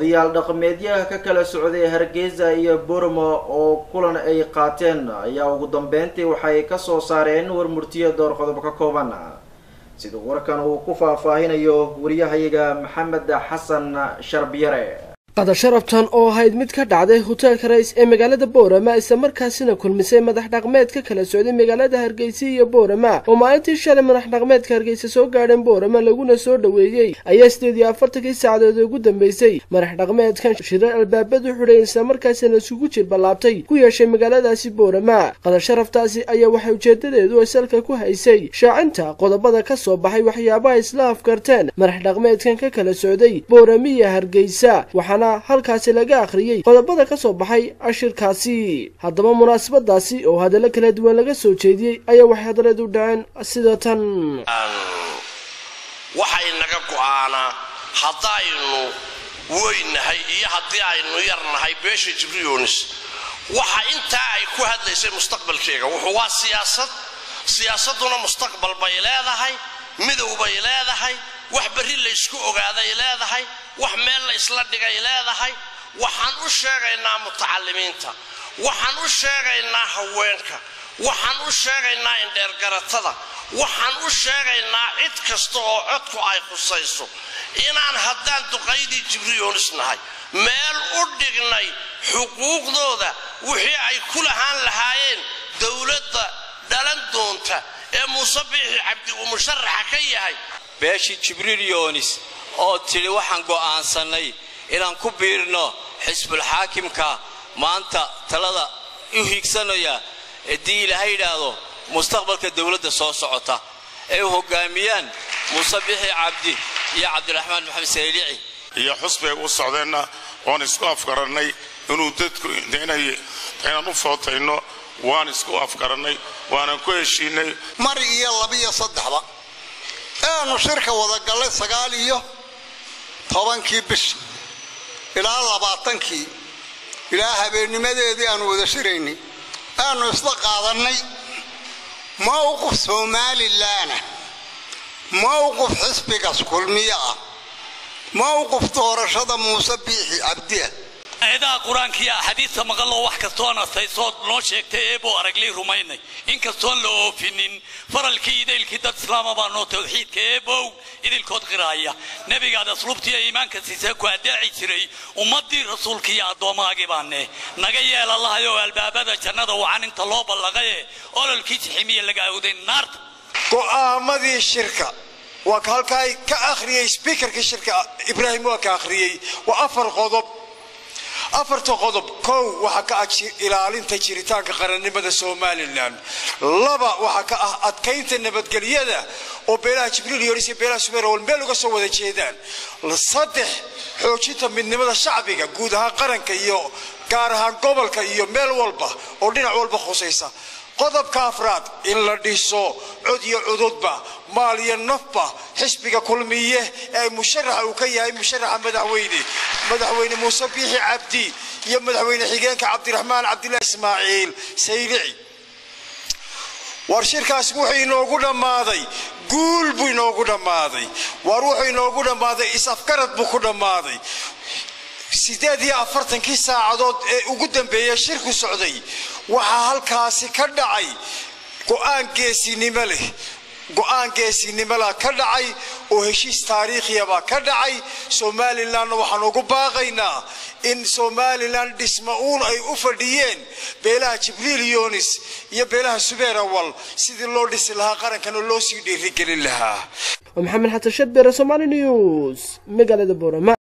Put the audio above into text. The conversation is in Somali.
odayaal dhaqameedyaha ka kala socday hargeysa iyo burmo oo kulan ay qaateen ayaa ugu dambeyntii waxay kasoo saareen warmurtiyo door qodob ka kooban sida warkan uu ku faahfaahinayo wariyahayaga maxamed xasan sharbiyare qada sharaftan oo ahayd mid ka dhacday hoteelka rais ee magaalada boorama isla markaasina kulmisay madax dhaqmeed ka kala socday magaalada hargeysa iyo boorama oo maalintii shalay madax dhaqmeedka hargeysa soo gaadheen boorama laguna soo dhoweeyey ayaa sideed iyo afartankii saacadood ugu dambeysay madax dhaqmeedkan shirar albaabadu xidhay isla markaasina isugu jir ballaabtay ku yeeshay magaaladaasi boorama qada sharaftaasi ayaa waxay ujeedadeedu ay salka ku haysay shaacinta qodobada ka soo baxay waxyaabaha isla afkarteen madax dhaqmeedkan ka kala socday boorama iyo hargeysa waxaana halkaasi laga akhriyey qodobada ka soo baxay ashirkaasi haddaba munaasabadaasi oo hadallo kala duwan laga soo jeediyey ayaa waxay hadaleed u dhaceen sida tan waxay naga go'aanaa haddaynu weynahay iyo haddii aynu yarnahay beesha jibriyoonis waxa intaa ay ku hadlaysay mustaqbalkeega wuxuu waa siyaasad siyaasadduna mustaqbal bay leedahay midow bay leedahay wax berri laysku ogaaday leedahay wax meel la isla dhigay leedahay waxaan u sheegaynaa mutacalimiinta waxaan u sheegaynaa haweenka waxaan u sheegaynaa indheergaratada waxaan u sheegaynaa cid kasta oo codku ay khusayso inaan haddaan duqaydii jibriyoonis nahay meel u dhignay xuquuqdooda wixii ay ku lahaan lahaayeen dowladda dhalan doonta ee muuse biixi cabdi uu musharaxa ka yahay beeshii jibriil yoonis oo tidhi waxaan go'aansannay inaan ku biirno xisbulxaakimka maanta talada u hiigsanaya haddii ilaahay yidhaahdo mustaqbalka dowladda soo socota ay u hoggaamiyaan muuse bixi cabdi iyo cabdiraxmaan maxamed saylici iyo xusbay u socdeenna oon isku afgarannay inuu dadku inaan u footayno waan isku afgarannay waanan ku heshiinay mar iyo labiyo saddexba eanu shirka wada gallay sagaal iyo tobankii bisha ilaa labaatankii ilaa habeennimadeedii aanu wada shiraynay aanu isla qaadannay mowqif somalilaana mowqif xisbigas kulmiye ah mowqif doorashada muuse biixi cabdiah aayadaha qur-aanka iyo axaadiista maqaloo wax kastoon astaysood noo sheegtay eeboo araglay rumaynay inkastoon la oofinin faralkii idaylkii dad islaama baa noo tawxiidka eebow idilkood qiraaya nebigaad asluubtiiyo iimaanka siisee ku adeeci jiray ummaddii rasuulka iyo addoommaagii baane naga yeel allahay oo albaabada jannada wacan inta loo ballaqaye ololkii jiximiya laga awday naarta go'aamadii shirka waa ka halkaa ka akhriyey sbiikarkii shirka ibraahim waa ka akhriyey waa afar qodob afarta qodob kow waxaa ka ah ilaalinta jiritaanka qarannimada somalilan laba waxaa ka ah adkaynta nabadgelyada oo beelaha jibriil yoris iyo beelaha sumeerwal meel uga soo wada jeedaan saddex xoojinta midnimada shacbiga guud ahaan qaranka iyo gaar ahaan gobolka iyo meel walba oo dhinac walba khusaysa qodobka afraad in la dhiso cod iyo cududba maal iyo nafba xisbiga kulmiye ee musharaxa uu ka yahay musharaxa madaxweyne madaxweyne muuse biixi cabdi iyo madaxweyne xigeenka cabdiraxmaan cabdillahi ismaaciil saylici war shirkaas wuxuu inoogu dhammaaday guul buu inoogu dhammaaday war wuxuu inoogu dhammaaday is-afgarad buu ku dhammaaday sideed iyo afartankii saacadood ee ugu dambeeya shirku socday waxaa halkaasi ka dhacay go'aan geesinimo leh go'aan geesinimola ka dhacay oo heshiis taariikhiyabaa ka dhacay somalilanna waxaan ugu baaqaynaa in somalilan dhisma uun ay u fadhiyeen beelaha jibriil yonis iyo beelaha subeer awal sidii loo dhisi lahaa qarankana loo sii dhiirigelin lahaa maxamed xasan shadbere somaali news magaalada boorama